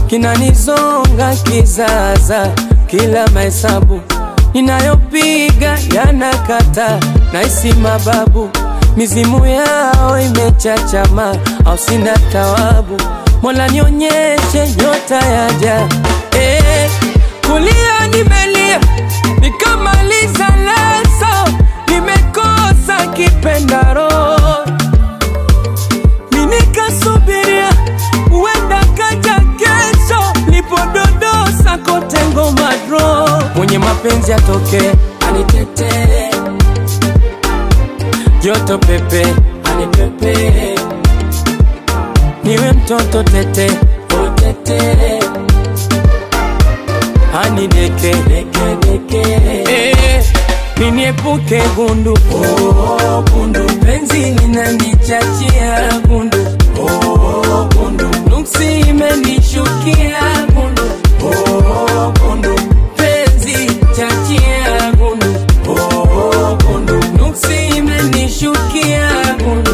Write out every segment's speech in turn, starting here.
kinanizonga kizaza, kila mahesabu ninayopiga yanakata, naisi mababu mizimu yao imechachama, au sina tawabu. Mola nionyeshe nyota yaja, eh, kulia nimelia nikamaliza leso, nimekosa kipendaro minikasubiria uenda kaja kesho, nipododosa kote ngoma dro, mwenye mapenzi atoke anitetee joto pepe anipepe niwe mtoto tete otete anideke eh, niniepuke gundu oh, gundu penzi linanichachia gundu oh, gundu nuksi imenishukia gundu oh, gundu penzi chachia gundu oh, gundu nuksi imenishukia gundu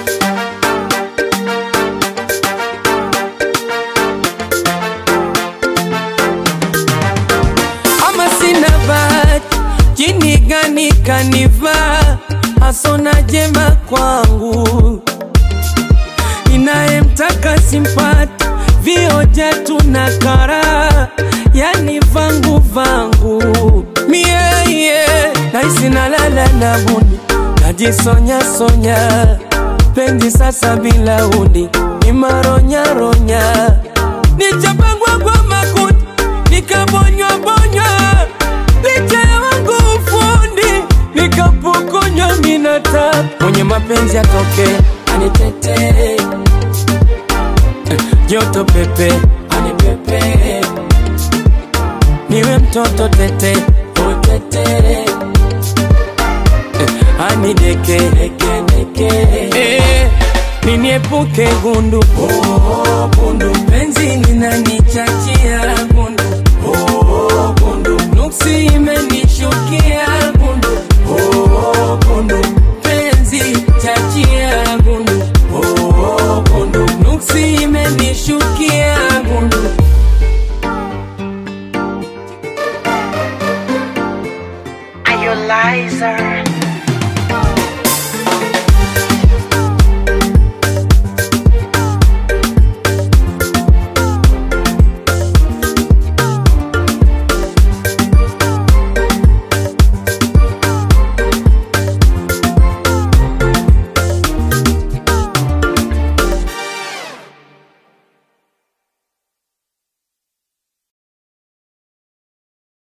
ama sina bahati, jini gani kanivaa, hasona jema kwangu, inayemtaka simpati, vioja tuna kara, yani vangu vangu mie yeah. naisi nalala na buni, najisonya sonya, penzi sasa bila uni, ni maronya ronya, nichapangwa kwa makuti nikabonywa bonywa licha ya wangu ufundi nikapokonywa minata mwenye mapenzi atoke anitetee joto pepe anipepe niwe mtoto tete otete anideke eh, niniepuke gundu oh, gundu penzi linanichachia gundu oh, gundu nuksi imenishukia gundu oh, gundu penzi chachia gundu oh, gundu nuksi imenishukia gundu Are you liar?